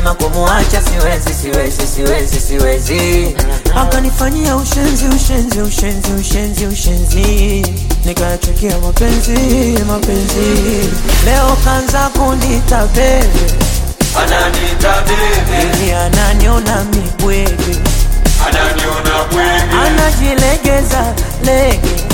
nikasema kumuacha siwezi siwezi siwezi siwezi akanifanyia ushenzi ushenzi ushenzi ushenzi ushenzi nikayachukia mapenzi mapenzi leo kanza kunita bebe ananita bebe ili ananiona mibwege ananiona bwege anajilegeza lege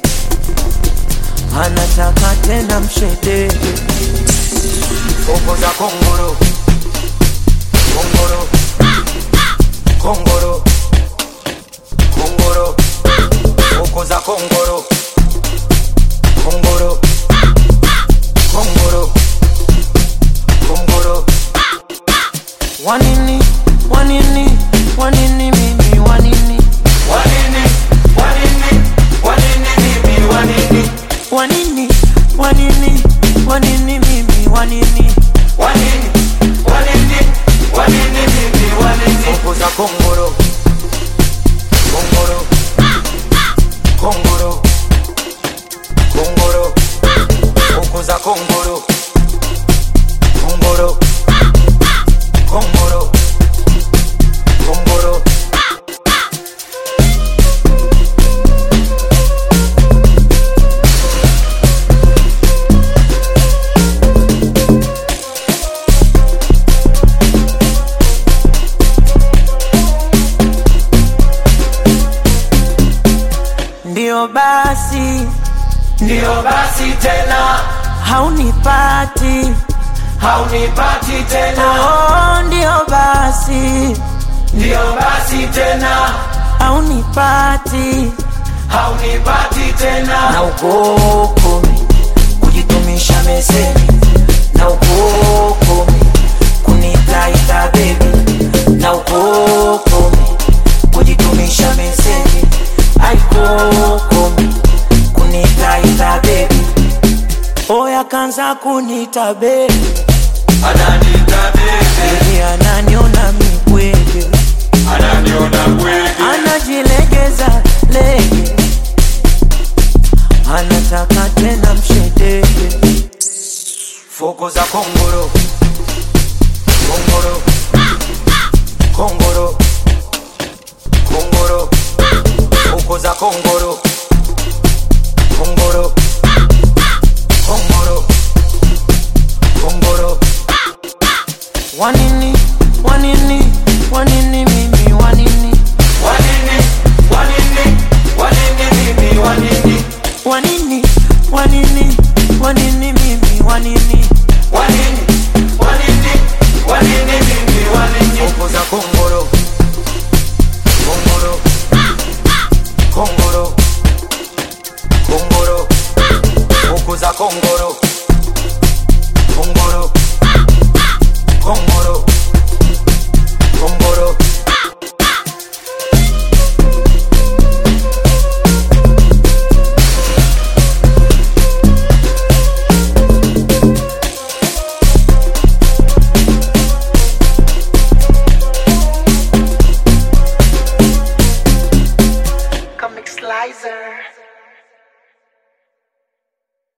anataka tena mshedege Bongo za kongoro kongoro kongoro kongoro Bongo za kongoro kongoro kongoro kongoro wanini wanini wanini mimi wanini wanini wanini wanini mimi wanini wanini wanini wanini mimi wanini wanini wanini wanini mimi wanini Bongo za kongoro kongoro kongoro kongoro Bongo za kongoro kongoro kongoro kongoro ndio basi ndio basi tena haunipati haunipati tena oh, ndio basi ndio basi tena haunipati haunipati tena na ukokome kujitumisha meseni na ukokome kunitaita bebi na ukokome kujitumisha meseni aikokome kunitaita bebi oya kanza kunita bebi ananita bebe ili ananiona mibwege ananiona bwege anajilegeza lege anataka tena mshedege Foko za kongoro kongoro kongoro kongoro Foko za kongoro kongoro kongoro kongoro wanini wanini wanini mimi wanini wanini wanini wanini mimi wanini wanini wanini wanini mimi wanini wanini wanini wanini mimi wanini Foko za kongoro kongoro kongoro kongoro Foko za kongoro kongoro kongoro kongoro Comic Slicer.